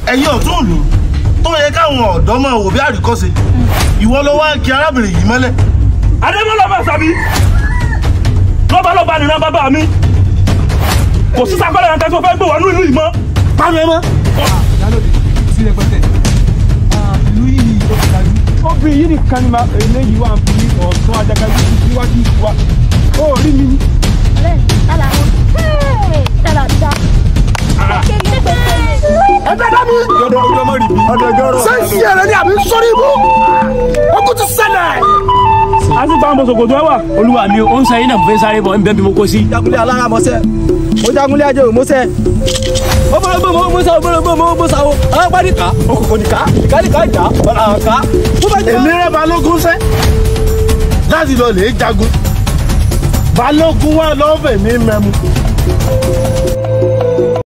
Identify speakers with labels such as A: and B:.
A: ẹ̀yin ọ̀tún ìlú tó yẹ káwọn ọ̀dọ́ máa wò bí àríkọ́ṣe ìwọ ló wá ń kí arábìnrin yìí mọ́lẹ̀.
B: adébọ́lá bá sàbí lọ́balọ́ba nìran bàbá mi kò sí sakọ́lẹ̀ yẹn tẹ́sí o fẹ́ gbé wọnú ìlú yìí mọ́.
A: pàmì ẹ mọ́.
C: ìyálòdì sí rẹpẹtẹ ìlú yìí ó ti dájú. obìnrin yìí nìkan ni máa eléyìí wà ń fi ọ̀sán ajagalú síwájú wa ó rí mi ní.
D: ọ̀rẹ́ tálà wọn tálà dá.
A: ẹgbẹ́ dá mi.
C: yọdọ ojú ọmọ rìbí.
A: sẹ́ǹsì ẹ̀rẹ́ ni àbí sọ́rí ibú. ó kú ti ṣẹlẹ̀.
B: a sì gba àwọn sòkòtò ẹ wà.
E: olúwa mi ò ń sẹ́yìn náà mo fẹ́ sáré bọ̀ ń bẹ́ bí mo kó sí.
C: jagunlé alára mọ́sẹ́ ó jagunlé ajé òmọ́sẹ́ ó bọ̀rọ̀ gbọ́ mọ́ mọ́sá ó bọ̀rọ̀ gbọ́ mọ́ mọ́sá ó àwọn parí ká òkòkò nìka nìka nìka ìjà ọ̀là àká tó bá jẹ́
A: èmi rẹ balógun sẹ́ láti lọ lè jagun balógun wa lọ́ọ́ fẹ̀mí mẹ́mu